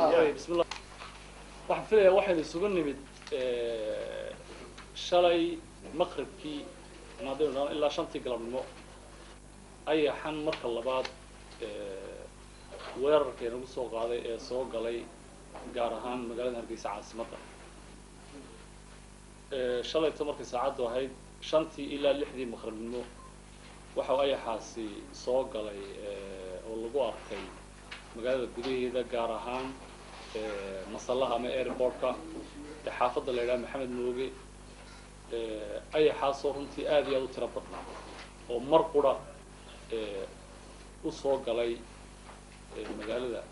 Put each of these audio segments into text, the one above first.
bismillah waxaan filayaa waxaynu isugu nimid shalay maqribkii maadaynu dhahan ilaa shantii galabnimo ayaxan marka labaad weerarka inagu soo qaaday ee soo galay gaar ahaan magaalada hargeysa caasimadda shalayto markay saacaddu ahayd shantii ilaa lixdii maqribnimo waxa ayaxaasi soo galay oo lagu arkay magaalada gudaheeda gaar ahaan masallaha ama airportka ee xaafadda la yidhaha maxamed mooge ayaxaasoo runtii aada iyo aada u tiro badnaa oo mar qura u soo galay magaalada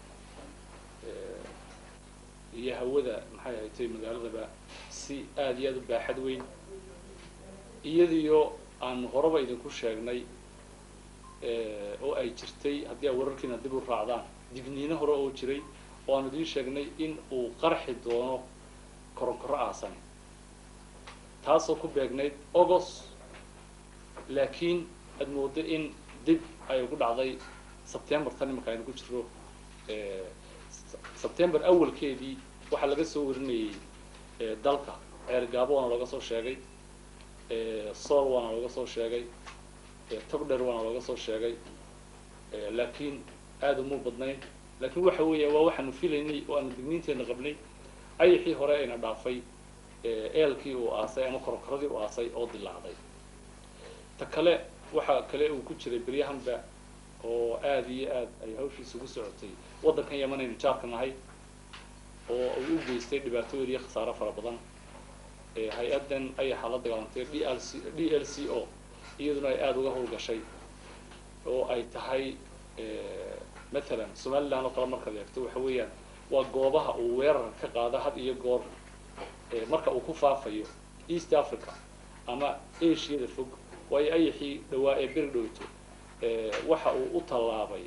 iyo hawada maxay ahatay magaaladaba si aada iyo aada u baaxad weyn iyadiyo aan horeba idinku sheegnay oo ay jirtay haddii aa wararkiina dib u raacdaan digniino hore oo jiray oo aanu idiin sheegnay in uu qarxi doono koronkoro aasan taasoo ku beegnayd august laakiin aad moodo in dib ay ugu dhacday sebtember tan imanka aynu ku jiro sebtember awalkeedii waxaa laga soo warinayay dalka ceergaabo waana looga soo sheegay sool waana looga soo sheegay togdher waana looga soo sheegay laakiin aada umuu badnayn laakiin waxa weeya waa waxaanu filaynay oo aanu digniinteena qabnay ayaxii hore ayna dhaafay eelkii uu aasay ama koronkoradii uu aasay oo dilaacday ta kale waxa kale uu ku jiray beryahanba oo aada iyo aad ay hawshiisa ugu socotay waddankan yaman aynu jaarka nahay oo uu u geystay dhibaatooyin iyo khasaaro fara badan hay-addan ayaxa la dagaalantay d l c d l c o iyaduna ay aada uga howlgashay oo ay tahay mathalan somaliland oo kale markaad eegto waxa weeyaan waa goobaha uu weerarka ka qaada had iyo goor marka uu ku faafayo east africa ama asiada fog waayo ayaxii dhawaa ee beri dhowto waxa uu u tallaabay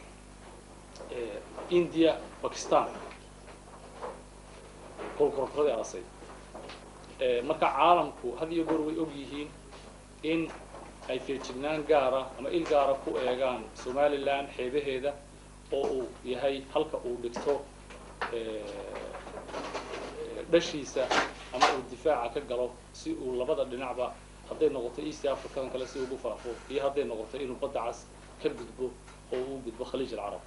india bakistan kolkorkoradii aasay marka caalamku had iyo goor way og yihiin in ay feejignaan gaara ama il gaara ku eegaan somaliland xeebaheeda oo uu yahay halka uu dhigto dhashiisa ama uu difaaca ka galo si uu labada dhinacba hadday noqoto east africadan kale si ugu faafo iyo hadday noqoto inuu badda cas ka gudbo oo uu gudbo khaliij alcarab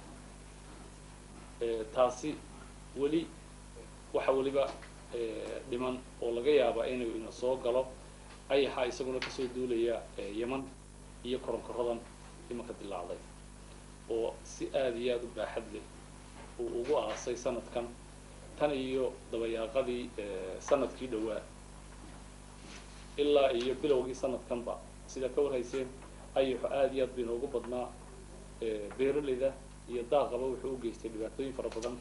taasi weli waxa weliba dhiman oo laga yaaba inuu ina soo galo ayaxa isaguna kasoo duulaya yeman iyo koronkoradan imanka dilaacday oo si aada iyo aada u baaxad leh uu ugu aasay sanadkan tan iyo dabayaaqadii sanadkii dhowaa ilaa iyo bilowgii sanadkanba sida ka warhayseen ayaxo aada iyo aad bay inoogu badnaa beeraleyda iyo daaqaba wuxuu u geystay dhibaatooyin fara badan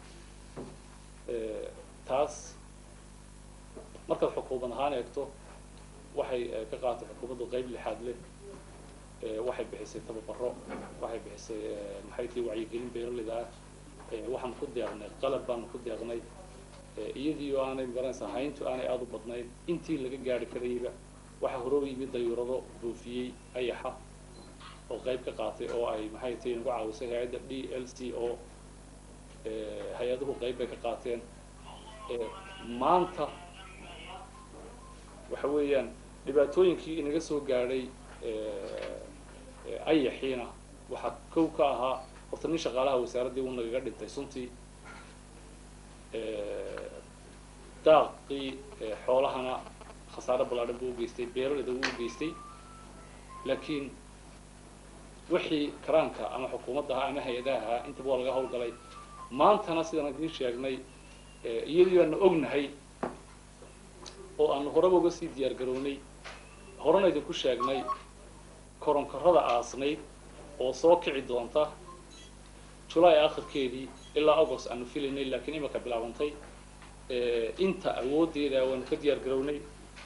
taas markaad xukuumad ahaan eegto waxay ka qaadatay xukuumaddu qayb lixaad leh waxay bixisay tababaro waxay bixisay maxay tii wacyigelin beeraleyda ah waxaan ku deeqnay qalab baanu ku deeqnay iyadii oo aanay magaranaysa hayntu aanay aada u badnayn intii laga gaari karayba waxaa horooba yimid dayuurado buufiyey ayaxa oo qayb ka qaatay oo ay maxay tahi nagu caawisay hay-adda d l c o hay-aduhu qayb bay ka qaateen maanta waxa weeyaan dhibaatooyinkii inaga soo gaadhay ayaxiina waxaa kow ka ahaa horta nin shaqaalaha wasaaraddii uu nagaga dhintay suntii daaqii xoolahana khasaare ballaadhan buu u geystay beeraleyda wuu u geystay laakiin wixii karaanka ama xukuumadda ahaa ama hay-adaha ahaa intaba waa laga hawlgalay maantana sidaan idiin sheegnay iyadii baanu ognahay oo aanu horeba uga sii diyaar garownay horena idinku sheegnay koronkorada aasnayd oo soo kici doonta julaay akhirkeedii ilaa august aanu filaynay laakiin imanka bilaabantay inta awooddeeda waanu ka diyaar garownay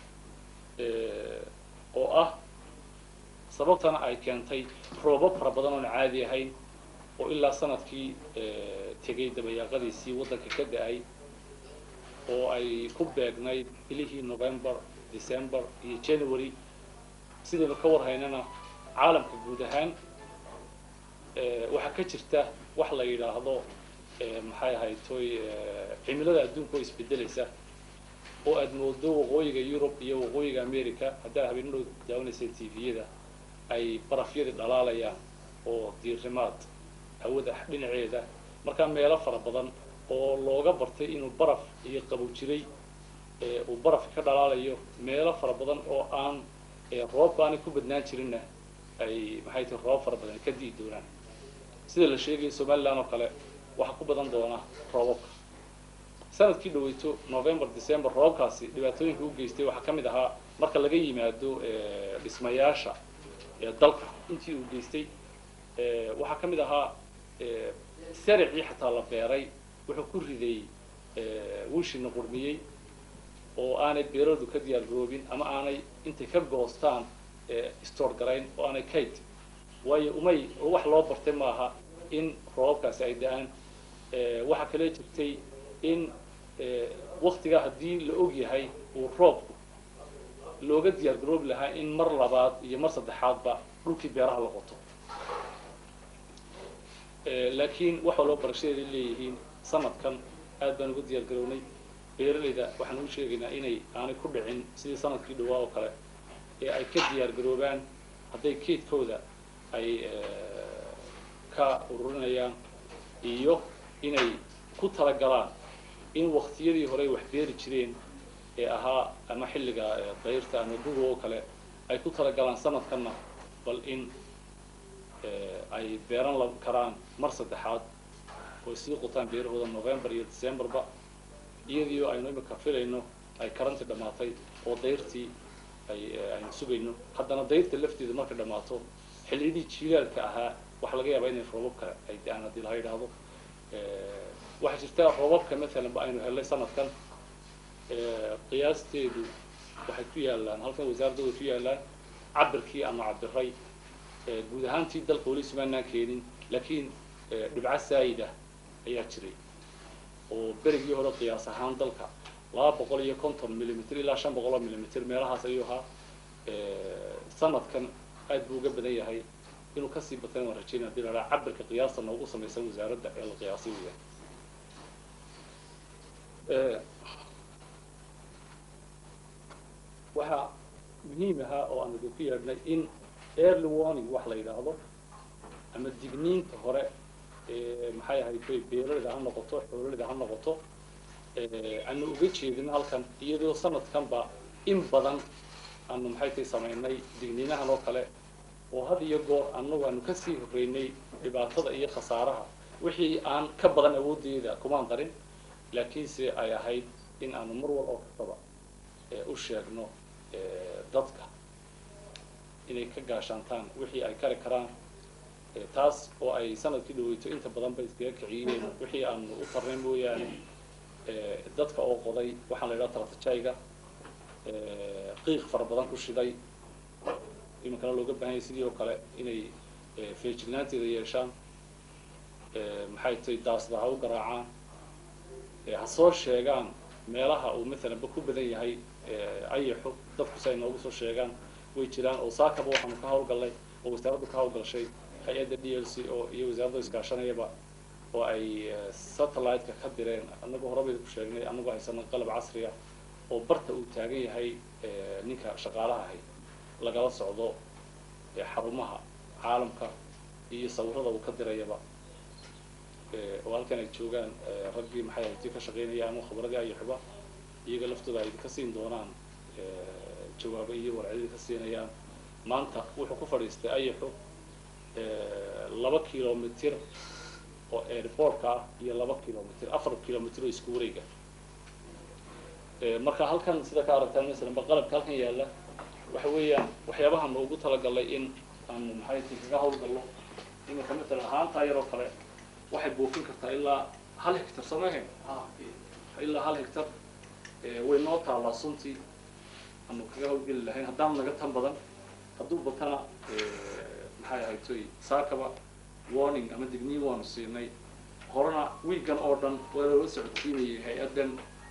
oo ah sababtana ay keentay roobab fara badan oona caadi ahayn oo ilaa sanadkii tegay dabayaaqadiisii waddanka ka da-ay oo ay ku beegnayd bilihii november december iyo january sidaynu ka warhaynana caalamka guud ahaan waxaa ka jirta wax la yidhaahdo maxay ahayd toy cimilada adduunka oo isbedelaysa oo aad moodo waqooyiga yurub iyo waqooyiga america haddaa habeenadhow daawanaysay tviyada ay barafyadii dhalaalayaan oo diirimaad hawada dhinaceeda markaa meelo fara badan oo looga bartay inuu baraf iyo qabow jiray uu baraf ka dhalaalayo meelo fara badan oo aan roobka aanay ku badnaan jirinna ay maxay tahay roob fara badan ka di'i doonaan sida la sheegaya somaliland oo kale waxaa ku badan doona roobabka sanadkii dhaweyto november december roobkaasi dhibaatooyinka u geystay waxaa ka mid ahaa marka laga yimaado dhismayaasha dalka intii uu geystay waxaa ka mid ahaa saricii xataa la beeray wuxuu ku riday wiishina qurmiyey oo aanay beeradu ka diyaar garoobin ama aanay intay ka goostaan store garayn oo aanay kayd waayo umay wax loo bartay maaha in roobabkaasi ay da-aan waxaa kale jirtay in waktigaa haddii la og yahay uu roobku looga diyaar garoobi lahaa in mar labaad iyo mar saddexaadba dhulkii beeraha la qoto laakiin waxa loo barashadeeda leeyihiin sanadkan aad baan uga diyaar garownay beeralayda waxaan u sheegaynaa inay aanay ku dhicin sidii sanadkii dhawaa oo kale ee ay ka diyaar garoobaan hadday keydkooda ay ka ururinayaan iyo inay ku talagalaan in waktiyadii horey wax beeri jireen ee ahaa ama xilliga dayrta ama guga oo kale ay ku talagalaan sanadkanna bal in ay beeran la karaan mar saddexaad oo sii qutaan beerahooda november iyo decemberba iyadii aynu imika filayno ay karanti dhammaatay oo dayrtii ay aynu sugayno haddana dayrta lafteeda markay dhammaato xilliyadii jiilaalka ahaa waxaa laga yaabaa inay roobabka ay da-aan haddii laha yidhaahdo waxaa jirta roobabka maalan ba aynu helnay sanadkan qiyaasteedu waxay ku yaalaan halkan wasaaradooda ku yaalaan cabirkii ama cabiray guud ahaantii dalka weli sumaanaan keenin laakiin dhibco saayida ayaa jiray oo berigii hore qiyaas ahaan dalka laba boqol iyo konton millimitr ilaa shan boqol oo millimitr meelahaas ayuu ahaa sanadkan aad buu uga badan yahay inuu kasii batana waan rajeynaya hadii la dhaha cabirka qiyaasta noogu samaysan wasaaradda ee la qiyaasay weyaan waxaa muhiim ahaa oo aan idinku yeedhnay in early warning wax la yidhaahdo ama digniinta hore maxay ahayd bay beeralida ha noqoto xoololida ha noqoto aanu uga jeedin halkan iyadoo sanadkanba in badan aanu maxay tay samaynay digniinahan oo kale oo had iyo goor annagu aanu kasii horreynay dhibaatada iyo khasaaraha wixii aan ka badan awooddeeda kumaan darin laakiinse ay ahayd in aanu mar wal oo kastaba u sheegno dadka inay ka gaashaantaan wixii ay kari karaan taas oo ay sanadkii dhaweyto inta badan ba iskaga kiciyeen wixii aanu u tarnay mooyaane dadka oo qoday waxaan la yidhaha taratajayga qiiq fara badan ku shiday iminkana looga baahanyay sidii oo kale inay feejignaanteeda yeeshaan maxay tahay daasda ha u garaacaan ha soo sheegaan meelaha uu maalan ba ku badan yahay ayaxo dadku si ay noogu soo sheegaan way jiraan oo saakaba waxaanu ka hawlgallay oo wasaaraddu ka hawlgashay hay-adda d l c oo iyo wasaaradda iskaashanayaba oo ay satellite-ka ka direen annagu horebayda ku sheegnay annagu haysana qalab casriya oo barta uu taagan yahay ninka shaqaalaha ahay lagala socdo xarumaha caalamka iyo sawirada uu ka dirayaba oo halkan ay joogaan raggii maxay ahaytii ka shaqaynaya ama khibradii ayaxuba iyaga laftooda ay ka siin doonaan jawaabo iyo warcadii ka siinayaan maanta wuxuu ku fadhiistay ayaxu laba kilomitr oo airportka ah iyo laba kilomitr afar kilomitr oo isku wareega marka halkan sida ka aragtaan masalan ba qalabka halkan yaalla waxa weeyaan waxyaabaha ma ugu talagalay in aanu maxay ti kaga hawlgallo iminka matalan ahaantaa yaroo kale waxay buufin kartaa ilaa hal hectar samahen ilaa hal hectar way noo taallaa suntii aanu kaga hawlgeli lahayn haddaan naga tan badan hadduu batana maxay ahayd toy saakaba warning ama digniin waanu siinay horena wiigan oo dhan waa loola socodsiinayay hay-addan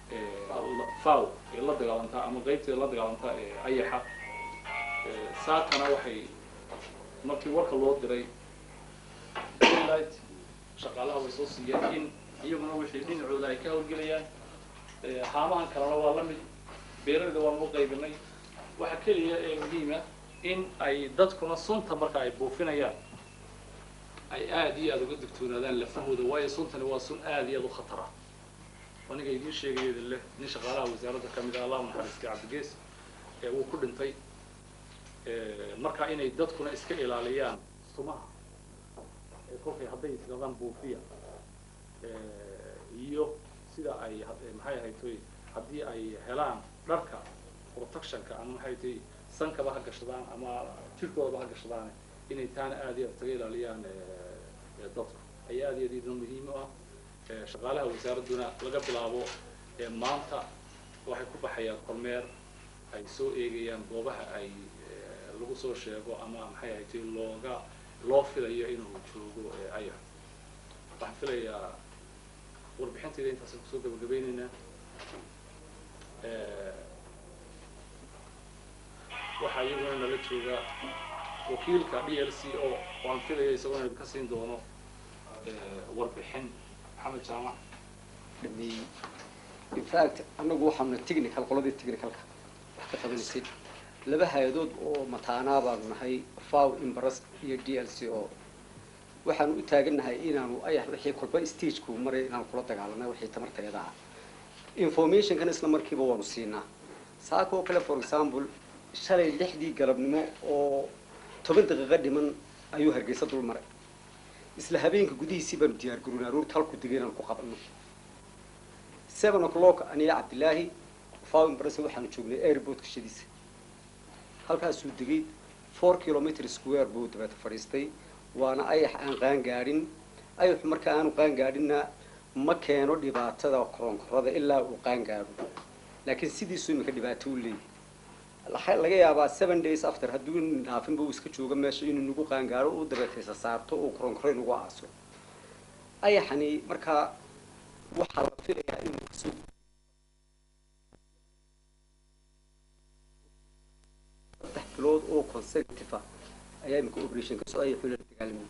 faw ee la dagaalantaa ama qaybteeda la dagaalantaa ee ayaxa saakana waxay markii warka loo diray light shaqaalaha way soo siiyeen in iyaguna wixii dhinacooda ay ka hawlgelayaan haamahan kalena waa la mid beeraleyda waan u qaybinay waxa keliya ee muhiima in ay dadkuna sunta marka ay buufinayaan ay aada iyo aada uga digtoonaadaan lafahooda waayo suntani waa sun aada iyo aada u khatar ah aniga idiin sheegayada leh nin shaqaalaha wasaaradda ka mid ah allah naxariistay cabdigees ee uu ku dhintay marka inay dadkuna iska ilaaliyaan sumaha kolkay hadday isgadaan buufiya iyo sida ay maxay ahaytoy haddii ay helaan dharka protectionka ama maxay tahay sankaba ha gashadaan ama jirkoodaba ha gashadaan inay taana aada iyo aad kaga ilaaliyaan dadku ay aada iyo aad iyaduna muhiim u ah shaqaalaha wasaaradduna laga bilaabo maanta waxay ku baxayaan kormeer ay soo eegayaan goobaha ay lagu soo sheego ama maxay ahaytay looga loo filayo inuu joogo ayax waxaan filayaa warbixintayda intaasaan kusoo gabagabaynaynaa waxaa iyaguna nala jooga wakiilka d l c o waan filaya isagoo idinka siin doono warbixin maxamed jaamac in fact annagu waxaana technical qoladii technicalka wax ka qabanaysay laba hay-adood oo mataanaa baanu nahay faw imbaras iyo d l c o waxaanu u taagannahay inaanu ayax wixii kolba stagku maray inaanu kula dagaalana wixii tamarteeda ah informationkan isla markiiba waanu siinaa saaka oo kale for example shalay lixdii galabnimo oo toban daqiiqo dhiman ayuu hargeysa dul maray isla habeenka gudihiisii baanu diyaar garoonay aroorta halku degay inaanu ku qabano seven o'clock aniga cabdilaahi faw imbaras waxaanu joognay airportka shadiisa halkaasuu degay four kilometer square buu dabeeta fadhiistay waana ayax aan qaan gaadhin ayaxu marka aanu qaan gaadhinna ma keeno dhibaatada koronkorada ilaa uu qaan gaadho laakiin sidiisuu imika dhibaato u leeyahy laga yaabaa seven days after hadduu dhaafinba uu iska joogo meesha inuu nagu qaan gaadho uu dabeetaysa saarto uu koronkoro nagu aaso ayaxani markaa waxaa la filayaa inuu kasoo saddex bilood oo consecutive ah ayaa imika operation kasoo ayaxuu la dagaalamay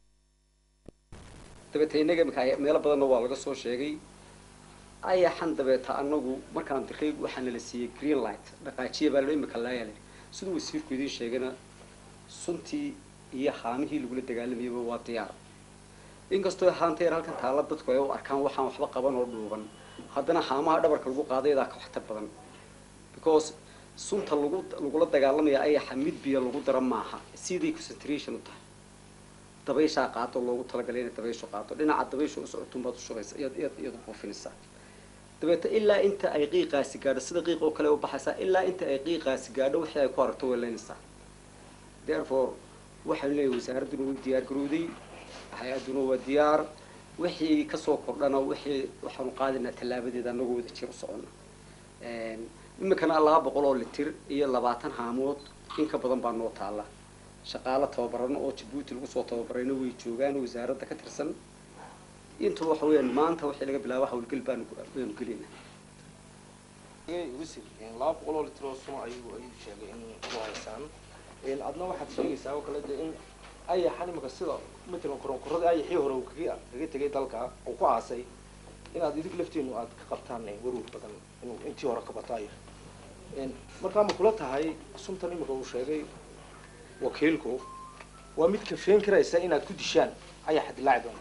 dabeeta innaga imika meelo badanna waa laga soo sheegay ayaxan dabeeta anagu markaan diray waxaana la siiyey green light dhaqaajiya baa la imika laayal siduu wasiirku idiin sheegayna suntii iyo haamihii lagula dagaalamayaba waa diyaar inkastoo haanteer halkan taalla dadku ay u arkaan waxaan waxba qaban oo dhuuban haddana haamaha dhabarka lagu qaadayadaa ka waxtar badan because sunta lagu lagula dagaalamaya ayaxa mid biyo lagu dara maaha siday concentration u tahay dabayshaa qaado loogu talagalay inay dabayshu qaado dhinaca dabayshu usocotun baad ushubaysa iyad iyad iyadu buufinaysaa dabeeta ilaa inta ay qiiqaasi gaadho sida qiiq oo kale u baxaysaa ilaa inta ay qiiqaasi gaadho wixii ay ku aragto way leynaysaa therefore waxaan leeyahay wasaaradduna way diyaar garowday hay-adduna waa diyaar wixii kasoo kordhana wixii waxaanu qaadaynaa tallaabadeeda anagoo wada jir u socona iminkana laba boqol oo litir iyo labaatan haamood in ka badan baa noo taalla shaqaalo tababarano oo jabuuti lagu soo tababarayna way joogaan wasaaradda ka tirsan inta waxa weeyaan maanta wixii laga bilaabo hawlgel baanu baanu gelinaa wasiir laba boqol oo litir oo suma ayuu ayuu sheegay in ku haysaan adna waxaad sheegaysaa oo kale dee in ayaxan imika sida matalan koronkorada ayaxii hore uu kaga kaga tegay dalka uu ku aasay inaad idig lafteenu aad ka qabtaan warwar badan inuu intii hore ka bataayo markaa ma kula tahay suntan imika uu sheegay wakiilku waa mid kafeen karaysa inaad ku dishaan ayaxa dilaaci doona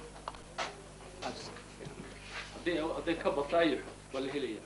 hadday hadday ka bataayo waa la helaya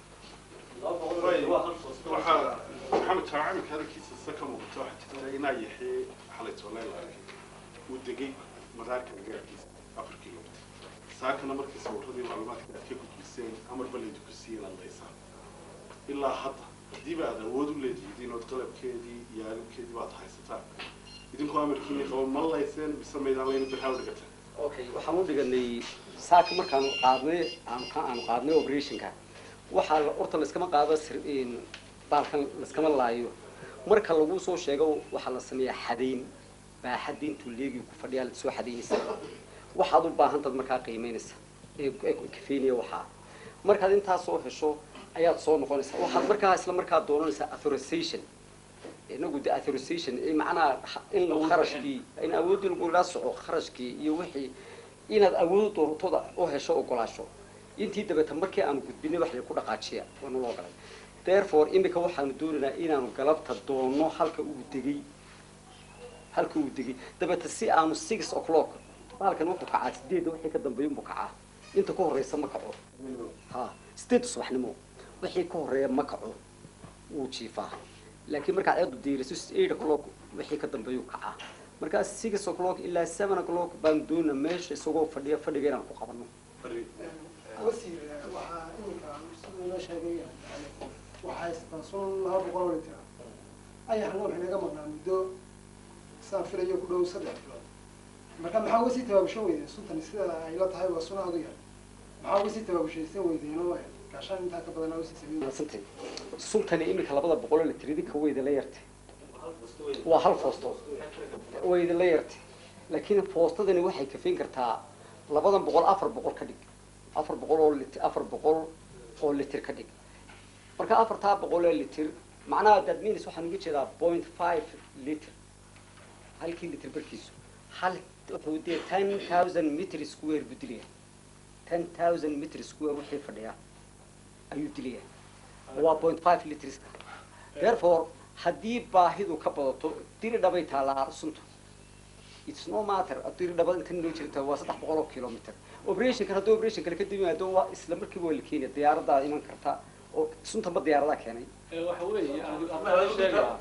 waxaa maxamed jaamacimika hadalkiisa sida ka muuqata waxaa jirta inaa yaxee xalay toolay la arkay uu degay madaarka agaarkiisa afar kilomitr saakana markii sawiradii macluumaadka aad ka gudbiseen amar ballinta ku siiyeen adlaysaa ilaa hadda haddiiba aad awood u leedihiin ood qalabkeedii iyo aalibkeedii baad haysataan idinku amarkiini qabo ma layseen mise maydaan layna birhaa u dhigataan okay waxaan u dhiganay saaka markaanu qaadnay aan ka aanu qaadnay operationka waxaa la horta layskama qaado sir- in baalkan layskama laayo marka lagu soo sheego waxaa la sameeyaa xadayn baaxadda intuu leegi ku fadhiyaa la soo xadaynaysa waxaad u baahantaad markaa qiimeynaysa ee ee kafeynaya waxaa markaad intaas soo hesho ayaad soo noqonaysaa waxaad markaa isla markaa doonanaysaa authorization inagu de authorization ee macnaha in la kharashkii in awoodii lagula soco kharashkii iyo wixii inaad awood doortooda u hesho ogolaasho intii dabeeta markii aanu gudbinay wax lagu dhaqaajiya waana loo galay therefore imika waxaanu doonaynaa inaanu galabta doono halka uu degay halka uu degay dabeeta si aanu six o'clock baalkan wuxuu kacaa sideedda wixii ka dambeeya unbuu kacaa inta ka horreysa ma kaco ha sideedda subaxnimo wixii ka horreeya ma kaco wuu jiifaa laakiin markaad ceedu diiriso eight o'clock wixii ka dambeeyuu kacaa markaa six o'clock ilaa seven o'clock baan doonaa meesha isagoo fadhiya fadhiga inaan ku qabano wasiir waxaa iminka siduu inoo sheegay yani waxaa haystaan sun laba boqol oo litir ayaxna waxay naga maqnaa muddo saan filayo ku dhow saddex bilood marka maxaa uga sii tabaabushan weydeen suntani sida ay la tahay waa suna aduga maxaa uga sii tabaabushaysan weydeen oo gaashaan intaa ka badan usii sameyn mahadsantay suntani iminka labada boqol oo litir idinka wayda la yartay waa hal foosto wayda la yartay laakiin foostadani waxay kafayn kartaa labadan boqol afar boqol ka dhig afar boqol oo litir afar boqol oo litir ka dhig marka afartaa boqol oo litir macnaha that means waxaan uga jeedaa point five liter halkii litir barkiisu hal wuxuu dee ten thousand meter square buu dilaya ten thousand meter square wixii fadhiya ayuu dilaya waa point five litriska therefore haddii baahidu ka badato diri dhabay taalaa suntu it's no matter diri dhaba intan loo jirta waa saddex boqol oo kilometer operationkan haddii operation kale kadib yimaado waa isla markiiba waa la keenaya diyaaradaa iman karta oo sunta ma diyaaradaa keenay Ee, waxa weeye aan aan sheegaa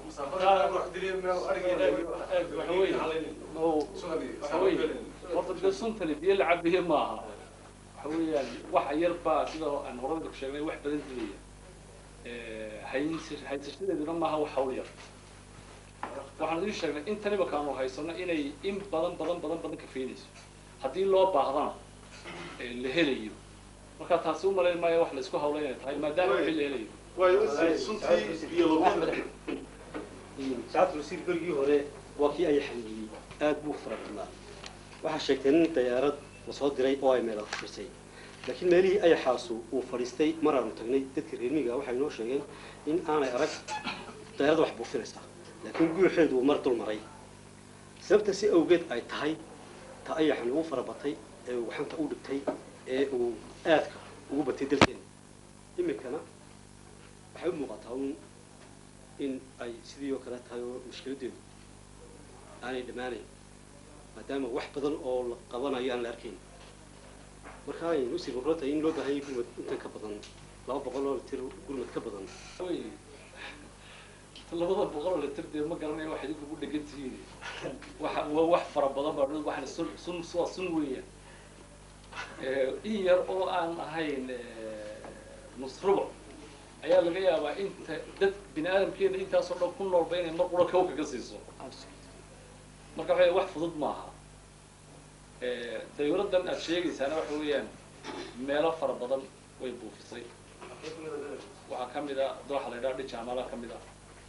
waxa weeye oo waxa weeye horta dee suntani biyo la cabiye maaha waxa weeyaan waxa yar baa sida aan horada ku sheegnay wax badan dilaya Ee, haynsi- haysashadeeduna maaha wax hawl yar waxaan idin sheegnay intan imaka aanu haysano inay in badan badan badan badan ka feenayso haddii loo baahdana ee, la helayo marka taasi u malayn maayo wax la isku hawlay inay tahay maadaama wixii la helayo waayo suntii biyo lagu saacadda wasiir berigii hore waa kii ay xaniyey aad buu fara badnaa waxaa sheegtay nin dayaarad lasoo diray oo ay meela fadhiisay laakiin meelihii ayaxaasu uu fadhiistay maraanu tagnay dadka reermiga waxay noo sheegeen in aanay arag dayaarada wax buufinaysaa laakiin guuxeedu uu mar dul maray sababta si awgeed ay tahay ta ayaxan ugu fara batay ee uu gacanta u dhigtay ee uu aadka ugu batay dalkeena iminkana waxay u muuqataa un in ay sidii oo kale tahay oo mushkiladeedu aanay dhammaanayn maadaama wax badan oo la qabanayo aan la arkayn marka ay usii muqlo tahay in loo baahan yahay gurmad intan ka badan laba boqol oo litir gurmad ka badan wey labada boqol oo litir dee ma garanayo wax idinku ku dhegan tihiin waxa waa wax fara badan baa dhul waxna sun sun waa sun weeyaan Eh, in yar oo aan ahayn eh, nus rubuc ayaa laga yaabaa inta dad bini aadamkeena intaasoo dhan ku noolba inay mar qura kawka ka siiso marka waxa wax fudud maaha Eh, dawladdan aad sheegaysaana waxa weeyaan meelo fara badan way buufisay waxaa ka mid a dooxa la yidhaha dhijaamala ka mid a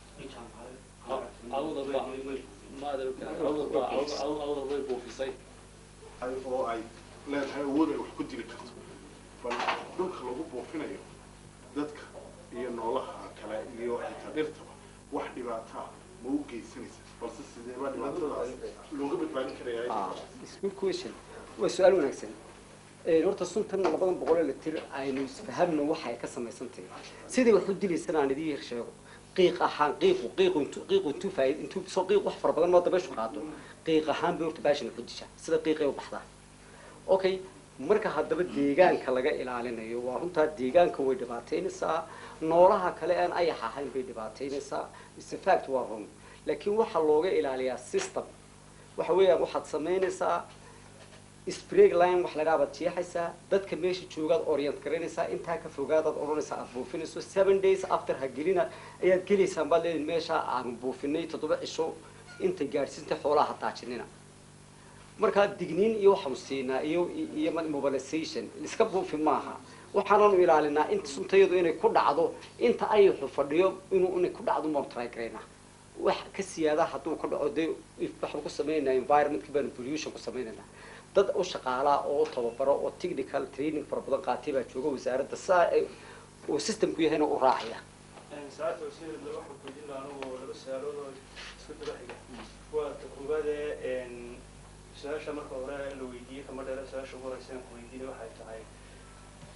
awdalba maadalka awdalba awdal way buufisay ay oo ay leedahay awood ay wax ku dili karto bal dhulka lagu buufinayo dadka iyo noolaha kale iyo xitaa dhirtaba wax dhibaataa ma u geysanaysa balse sideeba dhibaatadaas looga badbaadin karaya Ah, it's good question. waa su-aal wanaagsan Ee, horta suntan labadan boqol ee litir aynu isfahamno waxa ay ka samaysan tahay sidii wax u dilaysana aan idiin yar sheego qiiq ahaan qiiqu qiiqu intuu qiiqu intuu faaid intuu soo qiiq wax fara badan moo dabeeshu qaado qiiq ahaan bay horta baashan ku disha sida qiiqay u baxdaa okay marka haddaba deegaanka laga ilaalinayo waa runtaa deegaanka way dhibaataynaysaa noolaha kale aan ayax ahayn bay dhibaataynaysaa is in fact waa run laakiin waxaa looga ilaaliyaa system waxa weeyaan waxaad samaynaysaa spreg line wax lagaa baad jeexaysaa dadka meesha joogaad orient garaynaysaa intaa ka fogaadaad odhanaysaa aad buufinayso seven days after ha gelina ayaad gelaysaan baad leedahay meesha aan buufinay toddoba cisho intay gaadhsiinta xoolaha ha daajinina markaa digniin iyo waxaanu siinaa iyo iyo mobilization iska buufi maaha waxaananu ilaalinaa inta suntayadu inay ku dhacdo inta ayaxu fadhiyo inuu inay ku dhacdo maanu try garaynaa wax ka siyaada hadduu ka dhaco dee waxaan ku samaynaynaa environmentka baanu pollution ku samaynaynaa dad u shaqaalaa oo u tababaro oo technical training fara badan qaatay baa jooga wasaaradda saa ay uu systemku yahayna u raacaya saacadda wasiir waxaan weydiin lahaa anigu laba su-aalood oo isku daba xiga waa ta koowaade su-aasha marka hore la weydiiyey kama dheera su-aasha ugu horeysa aan ku weydiinay waxay tahay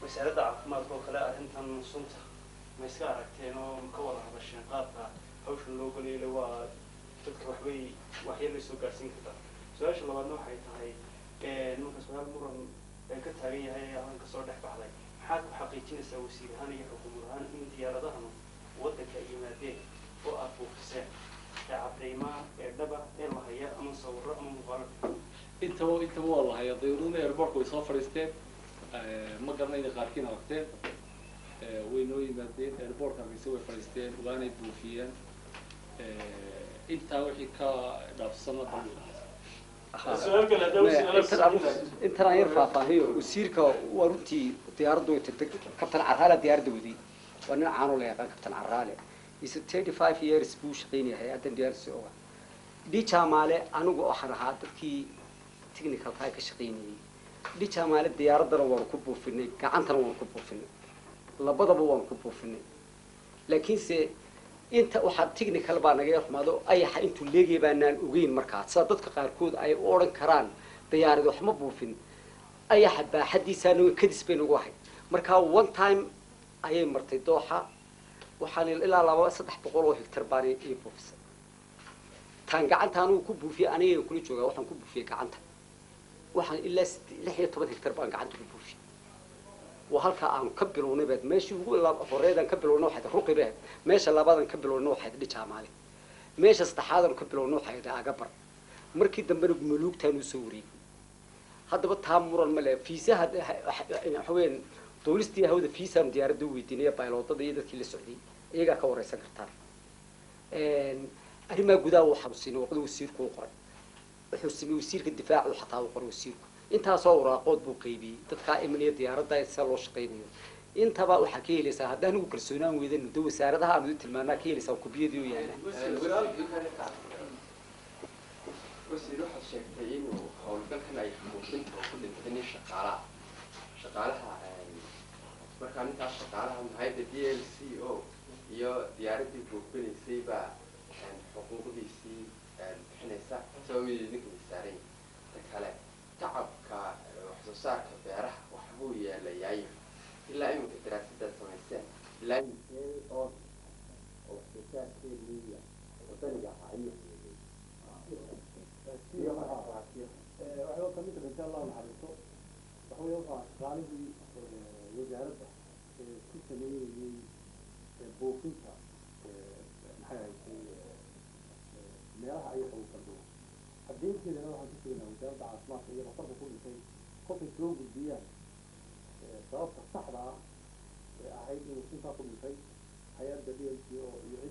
wasaaradda caafimaadka oo kale arrintan sunta ma iska aragteen oo ma ka wada hadasheen qaabka hawshan loo galeyle waa dadka waxbay waxyar bay soo gaadhsiin kartaa su-aasha labaadna waxay tahay marka su-aal muran ee ka taagan yahay ee aan kasoo dhex baxday maxaad ku xaqiijinaysaa wasiir ahaan iyo xukuumad ahaan in diyaaradahanu waddanka ay yimaadeen oo aad buufiseen ee cadaymaa ee dhaba ee la haya ama sawirro ama muuqaalo intaba intaba waa la hayaa dayuuradna airportka way soo fadhiisteen ma garanayna qaarkiin aragteen way noo yimaadeen airportka hargeysa way fadhiisteen waanay buufiyeen intaa wixii ka dhaafsana su-aal kale haddaba su-aal intan aan yar faahfaahiyo wasiirka waa runtii diyaaraddu way tagtay kabtan caraale diyaaradda waday waa nin caano la yaqaan kabtan caraale is thirty five years buu shaqaynaya hay-addan diyaaradsi oga dhijaamaale anigu waxaan ahaa dadkii technicalkaa ka shaqaynayay dhijaamaale diyaaraddana waanu ku buufinay gacantana waanu ku buufinay labadaba waanu ku buufinay laakiinse inta waxaa technical baa naga yarxumaado ayaxa intuu leegaya baanaan ogeyn markaa sida dadka qaarkood ay u odhan karaan diyaarad wax ma buufin ayaxa baaxadiisa anaga kadis bay nagu ahay markaa one time ayay martay dooxa waxaan ilaa laba saddex boqol oo hectar baan ii buufisay taan gacanta anigu ku buufiyey aniga kula joogaa waxaan ku buufiyey gacanta waxaan ilaa sideed- lix iyo toban hectar baan gacanta ku buufiyey waa halkaa aanu ka bilownay baad meeshii ugu la- horeydaan ka bilownay waxayd ruqi baad meesha labaadan ka bilownay waxayd dhijaamaale meesha saddexaadan ka bilownay waxayd agabar markii dambena maluugtaan usoo wareegay haddaba taa muran ma le fiisaha waxa weeyaan duulistii hawada fiisaan diyaaradda u weydiinaya bayloodada iyo dadkii la socday iyagaa ka wareysan kartaan arrimaha gudaha uu xanuusinay waqdi wasiirku u qoray wuxuu sameeyey wasiirka difaacu xataa u qoray wasiirku intaasoo waraaqood buu qaybiyey dadkaa imanaya diyaaradda sida loo shaqaynayo intaba waxaa ka helaysaa haddii anigu kalsoonaan weydano de wasaaradaha aanu idin tilmaanaa ka helaysaa kubiyadii u yaala wasiir waxaad sheegtay inuu howlgalkan ay buufinta oo ku dhintay nin shaqaalaha shaqaalaha markaa ninkaas shaqaalaha mahayda d l c o iyo diyaaraddii buufinaysay baa xuquuqdiisii bixinaysa sabab mid idinka saaran ta kale tacabka wax soo saarka beeraha waxbuu yeelayaayo ilaa iminka daraasadaad samayseen ilaa inkee oo oo wax soo saarkeediiya wadaniga ahaa ayuu waxaa ka mid ah insha allahu naxariisto waxa weeye waxaa shaqaalihii wasaaradda ku sameynayey buufinta maxay ahayd meelaha ayaga uu kaldhuwa caddeynteedana waxaan ku sugnaa wasaaradda caafimaadka iyo dhakhtarka ku dhintay kolkay soo gudbiyaan sababta saxda ah ee ahayd inuu sintaa ku dhintay hay-adda d l c o iyo